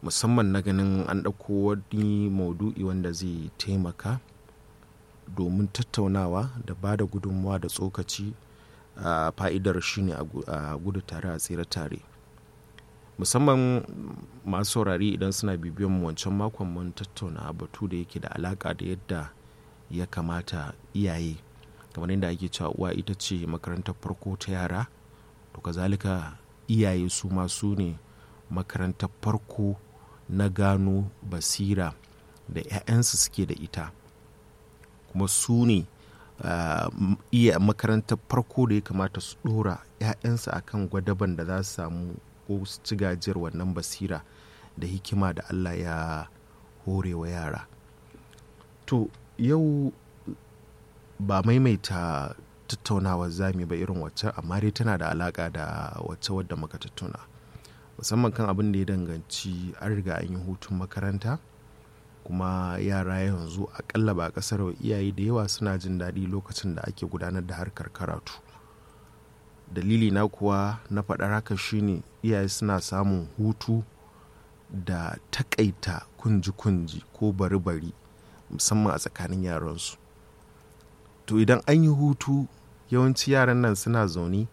musamman na ganin an ɗauko wani maudu'i wanda zai taimaka domin tattaunawa da ba da gudunmawa da tsokaci a fa'idar shine a gudu tare a tsira tare musamman masu saurari idan suna bibiyan mu wancan makon mun tattauna batu da yake da alaka da yadda ya kamata iyaye kamar yadda ake cewa uwa ita ce makarantar farko ta yara to kazalika iyaye su ma su ne makarantar farko na gano basira da 'ya'yansu suke da ita kuma su ne iya makarantar farko da ya kamata su dora 'ya'yansu akan gwadaban da za su samu ko su ci gajiyar wannan basira da hikima da allah ya hore wa yara to yau ba maimaita tattaunawa zami ba irin wacce amma dai tana da alaka da wacce wadda muka tattauna musamman kan abin da ya danganci an riga an yi hutun makaranta kuma yara yanzu akalla ba kasar iyaye da yawa suna jin daɗi lokacin da ake gudanar da harkar karatu dalili na kuwa na faɗar haka shine iyaye suna samun hutu da takaita kunji-kunji ko bari-bari musamman a tsakanin yaransu to idan an yi hutu yawanci yaran nan suna zaune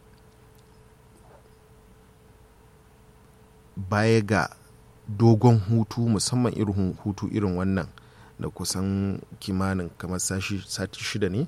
baya ga dogon hutu musamman irin hutu irin wannan da kusan kimanin kamar sati shida ne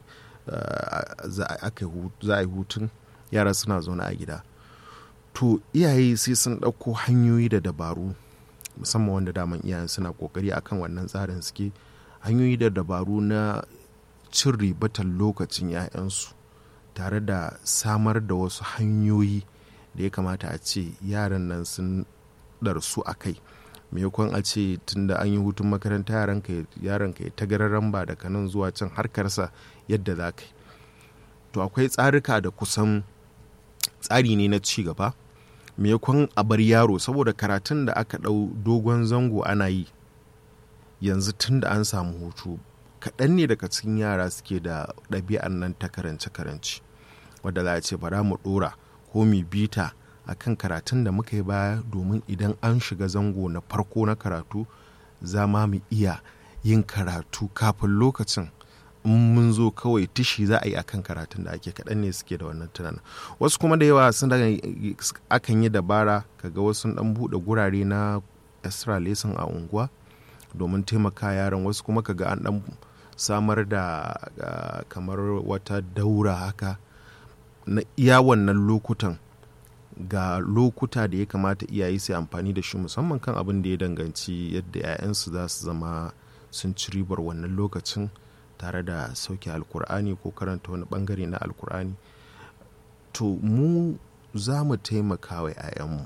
za a yi hutun yara suna zaune a gida to iyaye sai sun ɗauko hanyoyi da dabaru musamman wanda daman iyayen suna kokari akan wannan tsarin suke hanyoyi da dabaru na cin ribatar lokacin 'ya'yansu tare da samar da wasu hanyoyi da ya kamata a ce yaran nan sun ɗarsu a kai maimakon a ce tunda an yi hutun makaranta yaran ka ya tagararren ba daga nan zuwa can harkarsa yadda za ka yi to akwai tsarika da kusan tsari ne na ci gaba maimakon a bar yaro saboda karatun da aka ɗau dogon zango ana yi yanzu tun da an samu hutu kaɗan ne daga cikin yara suke da ɗabi'an nan ta karance-karance wadda za a ce bara mu ɗora ko mu bita a kan karatun da muka yi baya domin idan an shiga zango na farko na karatu za ma mu iya yin karatu kafin lokacin in mun zo kawai tishi za a yi akan karatun da ake kaɗan ne suke da wannan tunanin wasu kuma da yawa sun daga akan yi dabara kaga wasu ɗan buɗe gurare na extra lesson a unguwa domin taimaka yaran wasu kuma kaga an ɗan samar da kamar wata daura haka na iya wannan lokutan ga lokuta da ya kamata iyaye su amfani da shi musamman kan abin da ya danganci yadda 'ya'yansu za su zama sun ci ribar wannan lokacin tare da sauke alkur'ani ko karanta wani bangare na alkur'ani to mu za mu taimaka wa 'ya'yanmu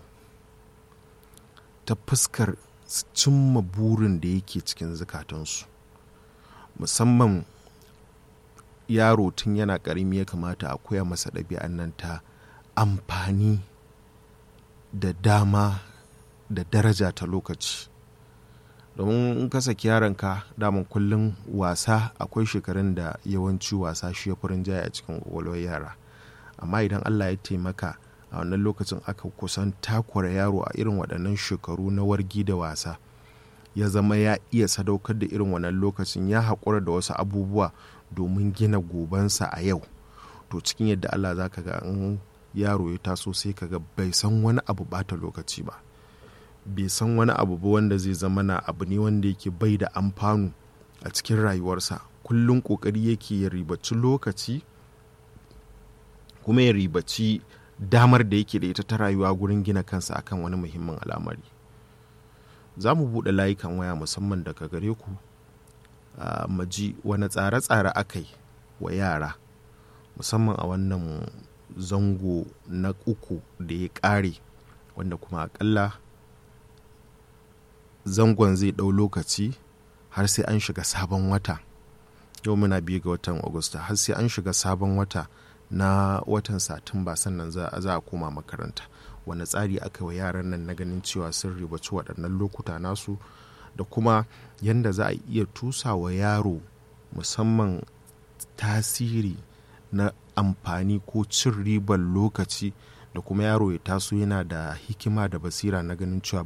ta fuskar cimma burin da yake cikin zukatansu musamman yaro tun yana ƙarami ya kamata a koya masa ɗabi'an nan ta amfani da dama da daraja ta lokaci domin in ka saki yaronka daman kullum wasa akwai shekarun da yawanci wasa shi ya furin jaya a cikin kwakwalwar yara amma idan allah ya taimaka a wannan lokacin aka kusan takura yaro a irin waɗannan shekaru na wargi da wasa ya zama ya iya sadaukar da irin wannan lokacin ya haƙura da wasu abubuwa domin gina gobansa a yau to cikin yadda allah za ka ga in yaro ya taso sai ka ga bai san wani abu bata lokaci ba bai san wani abu ba wanda zai zama na abu ne wanda yake bai da amfanu a cikin rayuwarsa kullum kokari yake ya ribaci lokaci kuma ya ribaci damar da yake da ita ta rayuwa gurin gina kansa akan wani muhimmin al'amari za mu buɗe layukan waya musamman daga gare ku maji wani tsare-tsare aka yi wa yara musamman a wannan zango na uku da ya ƙare wanda kuma akalla zangon zai ɗau lokaci har sai an shiga sabon wata yau muna biyu ga watan agusta har sai an shiga sabon wata na watan satumba sannan za a koma makaranta wani tsari aka wa yaran nan na ganin cewa sun ribaci waɗannan lokuta nasu da kuma yadda za a iya tusa wa yaro musamman tasiri na amfani ko cin ribar lokaci da kuma yaro ya taso yana da hikima da basira na ganin cewa